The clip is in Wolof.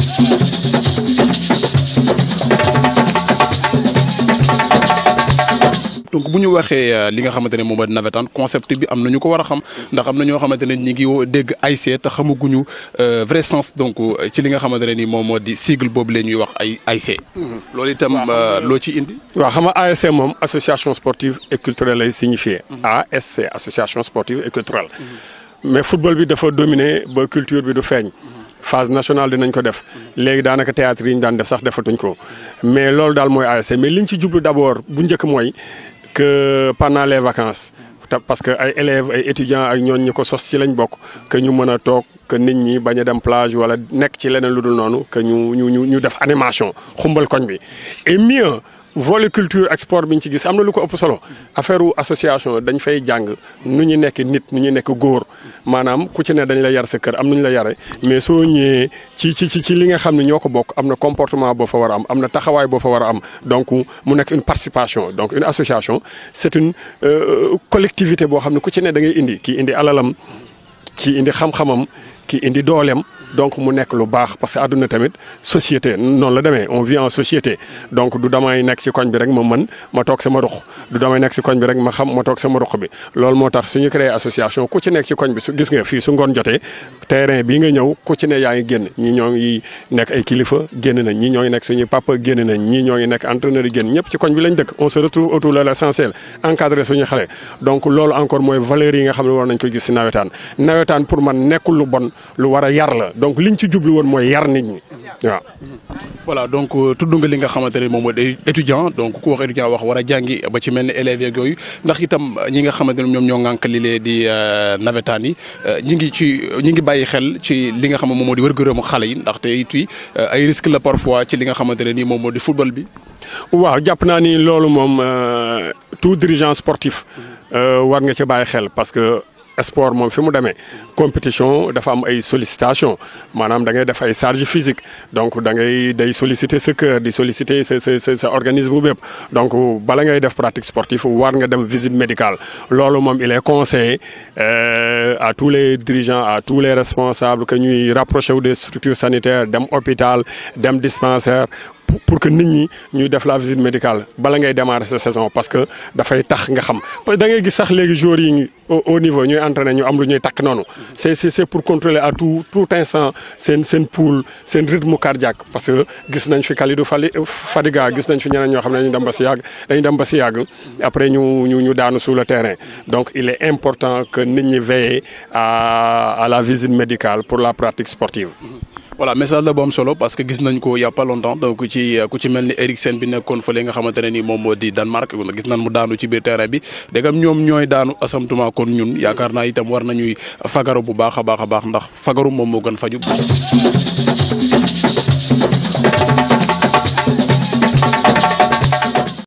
donc bu ñu waxee li nga xamante ne moom mooy navétane concept bi am na ñu ko war a xam ndax am na ñoo xamante ne ñi ngi dégg ASC te xamaguñu vrai sens donc ci li nga xamante ne ni moom moo di sigle boobu la ñuy wax ay ASC. loolu itam loo ci indi. waaw xam nga ASC moom association sportive et culturelle lay signifié. ASC association sportive et culturelle. mais football bi dafa dominer ba culture bi du feeñ. phase nationale dinañ ko def léegi daanaka théâtre yi ñu daan def sax defatuñ ko mais loolu daal mooy ASC mais liñ ci jublu d'abord bu njëkk mooy que pendant les vacances. parce que ay élèves ay étudiants ak ñooñ ñi ko sos ci lañ bokk que ñu mën a toog que nit ñi bañ a dem plage wala nekk ci leneen lu dul noonu que ñu ñu ñu ñu def animation xumbal koñ bi et mieux volet culture ak sport bi ñu ci gis am na lu ko ëpp solo affaire wu association dañ fay jàng nu ñu nekk nit nu ñu nekk góor maanaam ku ci ne dañ la yar sa kër am nañu la yare mais soo ñëwee ci ci ci li nga xam ne ñoo ko bokk am na comportement boo fa war a am am na taxawaay boo fa war a am donc mu nekk une participation donc une association c'est une collectivité boo xam ne ku ci ne da ngay indi kii indi alalam kii indi xam-xamam kii indi dooleem donc mu nekk lu baax parce que àdduna tamit société noonu la demee on vit en société donc du damay nekk ci koñ bi rek ma mën ma toog sama ruq du damay nekk ci koñ bi rek ma xam ma toog sama ruq bi loolu moo tax suñu créé association ku ci nekk ci koñ bi su gis nga fii su ngoon jotee terrain bii nga ñëw ku ci ne yaa ngi génn ñii ñoo ngi nekk ay kilifa génn nañ ñii ñoo ngi nekk suñuy papa génn nañ ñii ñoo ngi nekk entraîneur yi génn ñëpp ci koñ bi lañ dëkk on se retrouve autour de l'essentiel encadré suñu xale donc loolu encore mooy valeurs yi nga xam ne war nañ ko gis ci nawetaan nawetaan pour man nekkul lu bon lu war a yar la donc liñ ci jublu woon mooy yar nit ñi waaw. voilà donc tudd nga li nga xamante ne moom mooy étudiant donc ku wax étudiant wax war a jàngi ba ci mel ne élèves yeeg yooyu ndax itam ñi nga xamante ne ñoom ñoo ŋànk li lee di nawetaan yi ñi ngi ci ñi ngi bàyyi xel ci li nga xam ne moom moo di wér-gu-yaramu xale yi ndaxte it ay risque la parfois ci li nga xamante ne nii moom moo di football bi. waaw jàpp naa ni loolu moom tout dirigeant sportif war nga ci bàyyi xel parce que. sport moom fi mu demee compétition dafa am ay sollicitation maanaam da ngay def ay charge physique donc da ngay day solliciter sa cœur di solliciter sa sa sa sa organisme bépp donc bala ngay def pratique sportive war nga dem visite médicale loolu moom il est conseillé à tous les dirigeants à tous les responsables que ñuy rapproché wu des structures sanitaires dem hôpital dem dispensaire pour que nit ñi ñuy def la visite médicale bala ngay démarrer sa saison parce que dafay tax nga xam parce que da ngay gis sax léegi joueurs yi au niveau ñuy entraîner ñu am lu ñuy takk noonu. c'est c'est pour contrôler à tout tout instant seen seen pouls seen rythme cardiaque parce que gis nañ fi Kalidou Fadiga gis nañ fi ñeneen ñoo xam ne dañuy dem ba si yàgg dañuy dem ba si yàgg après ñu ñu ñu daanu sur le terrain donc il est important que nit ñi veiller à à la visite médicale pour la pratique sportive. voilà message la bu am solo parce que gis nañ ko il y a pas longtemps donc ci ku ci mel ni Eriksen bi nekkoon fële nga xamante ne ni moom moo di Danemark gis nañ mu daanu ci biir terrain bi dégam ñoom ñooy daanu asamtuma kon ñun yaakaar naa itam war nañuy fagaru bu baax a baax a baax ndax fagaru moom moo gën faju